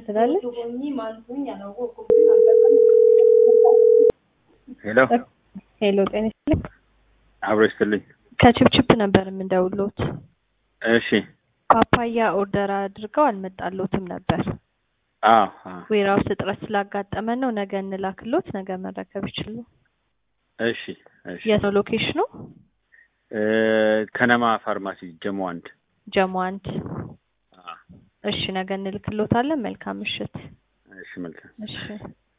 ትላለች። ሄሎ ሄሎ ጤና ይስጥልኝ። አብሮ ይስጥልኝ። ከችፕችፕ ነበር የምንደውሎት። እሺ ፓፓያ ኦርደር አድርገው አልመጣሎትም ነበር። አዎ አዎ። ዌራውስ እጥረት ስላጋጠመን ነው። ነገ እንላክሎት፣ ነገ መረከብ ይችሉ። እሺ እሺ። የት ነው ሎኬሽኑ? እ ከነማ ፋርማሲ ጀሞ አንድ። ጀሞ አንድ። አዎ። እሺ ነገ እንልክሎታለን። መልካም ምሽት። እሺ መልካም እሺ